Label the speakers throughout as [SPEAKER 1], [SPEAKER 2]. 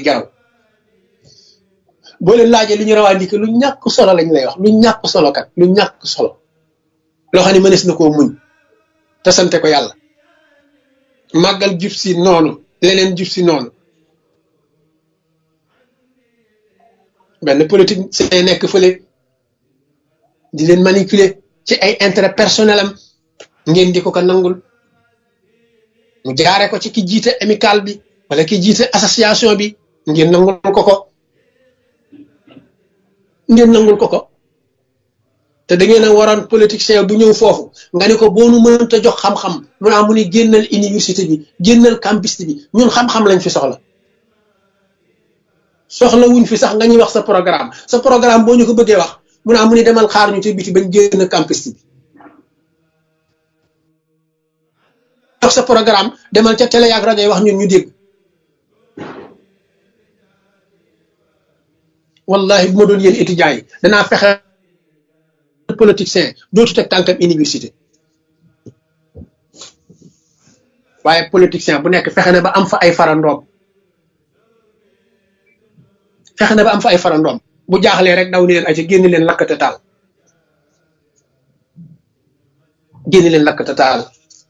[SPEAKER 1] geraw boo leen laajee li ñu revendiqué lu ñàkk solo lañ lay wax lu ñàkk solo kat lu ñàkk solo loo xam ne mënees na koo muñ te sante ko yàlla màggal jub si noonu leneen jub si noonu benn politique c'est nekk fële di leen manipuler ci ay intérêt personnel am ngeen di ko ko nangul mu jaare ko ci ki jiite amical bi wala ki jiite association bi ngeen nangul ko ko ngeen nangul ko ko te da ngeen a waroon politicien bu ñëw foofu nga ne ko boo nu mënta jox xam-xam mu naa mu ni génnal université bi génnal campus bi ñun xam-xam lañ fi soxla soxla wuñ fi sax nga ñuy wax sa programme sa programme boo ñu ko bëggee wax mu naa mu ni demal xaar ñu ci biti bañ génn campus bi wax sa programme demal ca télé ak rajo yi wax ñun ñu dégg wallahi bu ma doon yéen étudiants yi danaa fexe politicien dootu teg tànkam université waaye politicien bu nekk fexe na ba am fa ay farandoom fexe na ba am fa ay farandoom bu jaaxlee rek daw ni leen ay ci génn leen lakkate taal génn leen lakkate taal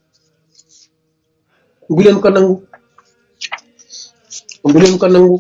[SPEAKER 1] bu leen ko nangu bu leen ko nangu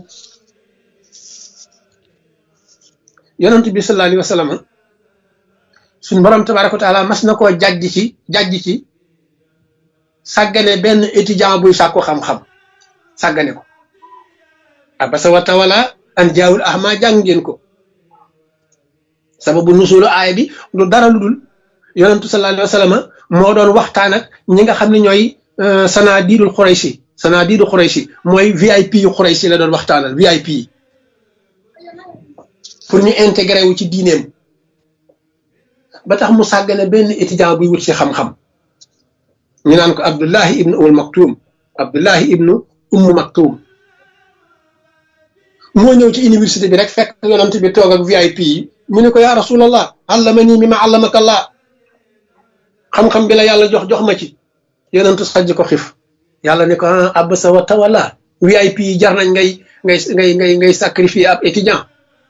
[SPEAKER 1] yonent bi sallallahu alayhi wa sallam suñ borom tabaraka wa taala mas na koo jàjj ci jàjj ci sàggane benn étudiant buy sàkku xam-xam sàggane ko abasa wa tawala an jaawul ahma jàng ngeen ko sababu nusulu aay bi lu dara lu dul yonentu sallallahu alayhi wa sallam moo doon waxtaan ak ñi nga xam ne ñooy sanaa diidul xuraysi sanaa diidul xuraysi mooy VIP yu xuraysi la doon waxtaanal VIP yi pour ñu intégré wu ci diineem ba tax mu sàggane benn étudiant buy wut si xam-xam ñu naan ko Abdullahi ibnu Umm Maktum Abdullahi ibnu Umm Maktum moo ñëw ci université bi rek fekk yonent bi toog ak VIP yi mu ne ko yaa rasulallah allamani mi ma allamaka Allah xam-xam bi la yàlla jox jox ma ci yonent sajj ko xif yàlla ne ko ah abasa wa tawalla VIP yi jar nañ ngay ngay ngay ngay ngay sacrifier ab étudiant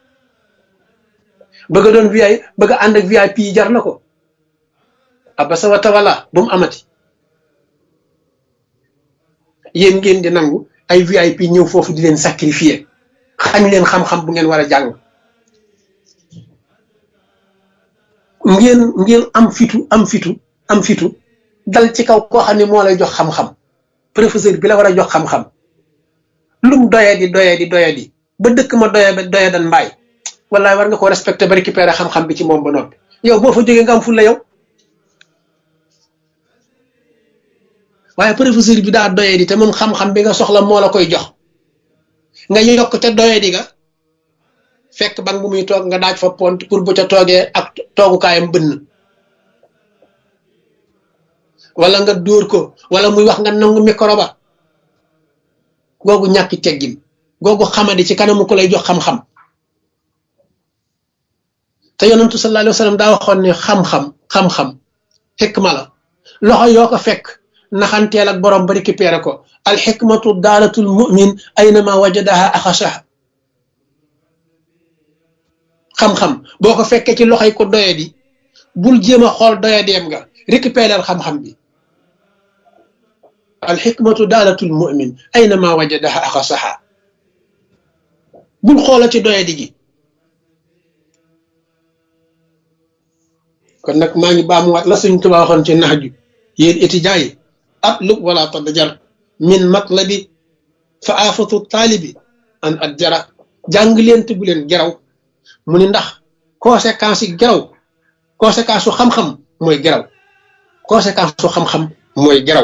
[SPEAKER 1] bëgg a doon VIP bëgg a ànd ak VIP yi jar na ko abasa wa tawalla bu mu amati yéen ngeen di nangu ay VIP ñëw foofu di leen sacrifier xañ leen xam-xam bu ngeen war a jàng ngeen ngeen am fitu am fitu am fitu dal ci kaw koo xam ne moo lay jox xam-xam professeur bi la war a jox xam-xam lum doye di doye di doye di ba dëkk ma doye ba doye dan mbaay wallaay war nga ko respecté ba récupérer xam-xam bi ci moom ba noppi yow boo fa jógee nga am fulla yow waaye professeur bi daa doye di te moom xam-xam bi nga soxla moo la koy jox nga yokk te doye di nga fekk ban bu muy toog nga daaj fa pont pour bu ca toogee ak toogukaayam bënn wala nga dóor ko wala muy wax nga nangu micro ba googu ñàkki teggin googu xamadi ci kanamu ko lay jox xam-xam te yonentu sallallahu alayhi wa sallam daa waxoon ne xam-xam xam-xam xikma la loxo yoo ko fekk naxanteel ak borom ba récupéré ko al xikmatu daalatul mumin aynama wajadaha axasaha xam-xam boo ko fekkee ci loxoy ko doye di bul jéem a xool doye deem nga récupérer xam-xam bi al xikmatu daalatul mumin aynama wajadaha axasaha bul xoola ci doye di gi kon nag maa ngi baamuwaat la suñ tuba waxoon ci nax ju yéen étudiants yi atlub wala tadjar min matlabi fa aafatu taalibi an at jara jàng leen te bu leen geraw mu ni ndax conséquence yi geraw conséquence su xam-xam mooy geraw conséquence su xam-xam mooy geraw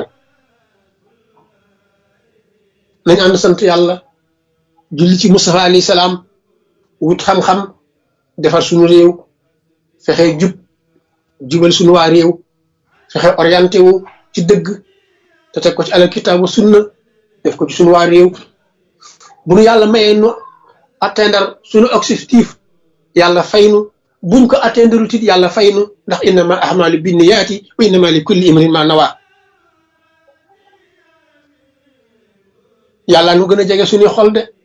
[SPEAKER 1] nañ ànd sant yàlla julli ci Mustafa alayhi salaam wut xam-xam defar suñu réew fexe jub jubal suñu waa réew fexe orienté wu ci dëgg te teg ko ci alal kitaabu sunna def ko ci suñu waa réew bu nu yàlla mayee nu atteindre suñu objectif yàlla faynu buñ ko atteindre tit yàlla faynu ndax innama ahmalu binniyaati wa innama li kulli imrin ma nawa yàlla nu gën a jege suñuy xol de